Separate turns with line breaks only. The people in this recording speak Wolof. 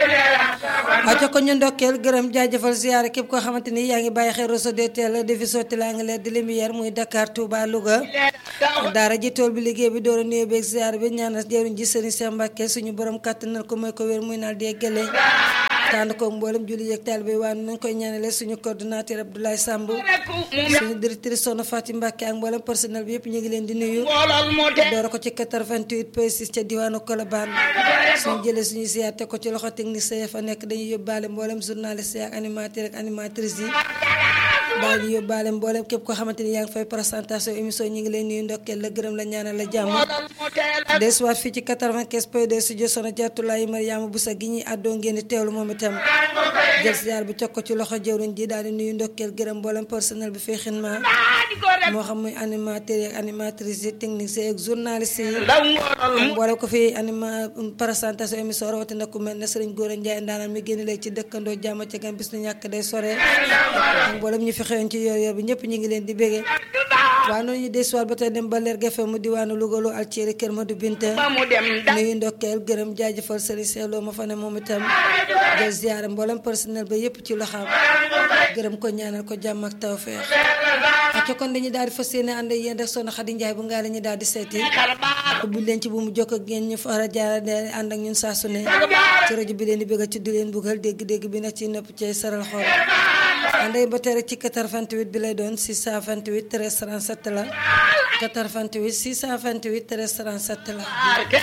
aco ko ñu ndokkeel gërëm jaajëfal ziyaare képp koo xamante ni yaa ngi bàyyi xel réseau DTL di fi sotti laa ngi leer di lumière muy Dakar Touba Louga daara ji tool bi liggéey bi door a nuyoo beeg ziyaare bi ñaanal jëriñ ji Serigne Cheikh Mbacke suñu borom kàttanal ko mooy ko wér muy naal di gële tànn ko mboolem julli yeeg taalibe waaye nañ koy ñaanale suñu coordonnateur Abdoulaye Samb suñu directrice Soxna Fatim Mbacke ak mboolem personnel bi yëpp ñu ngi leen di nuyu door ko ci 88 P6 ca diwaanu Colobane suñu jëlee suñu ziyaar te ko ci loxo technicien ya fa nekk dañuy yóbbaale mboolem journaliste ak animateur ak animatrice yi daal di yóbbaale mboolem képp koo xamante ni yaa ngi fay présentation émission ñi ngi leen nuyu ndokkeel la gërëm la ñaanal la jàmm des waat fii ci 95 point 2 studio Soxna Jaatulaay Mariama Busa gi ñuy àddoo ngeen di teewlu moom itam jël ziyaar bi cog ko ci loxo jëwriñ ji daal di nuyu ndokkeel gërëm mboolem personnel bi fay xinma moo xam muy animateur yi ak animatrice yi technicien ak journaliste yi mboolem ko fi anima présentation émission rawatina ku mel ne Sëriñ Góora Njaay ndaanaan mi génn léegi ci dëkkandoo jàmm ci gan bis nu ñàkk day sore ak mboolem ñu fi xewoon ci yor yor bi ñëpp ñu ngi leen di béggee waaw noonu ñu desuwaat ba tey dem ba leer gefe mu diwaanu Louga lu Alceri Kër Madu Binta nuyu ndokkeel gërëm jaajëfal Sëriñ Seexloo ma fa ne moom itam jël ziyaare mboolem personnel ba yëpp ci loxaam gërëm ko ñaanal ko jàmm ak tawfeex ak kon dañuy daal di fas yéene ànd ak yéen rek Soxna Xadi Njaay bu ngaa la ñu daal di seeti ubbi leen ci bu mu jokk ak ngeen ñu fara jaara de ànd ak ñun saa su ne ci rajo bi leen di bëgg ci di leen buggal dégg-dégg bi nag ci nëpp ci saral xol ànday ba tey rek ci 88 bi lay doon 628 13 37 la 88 628 13 37 la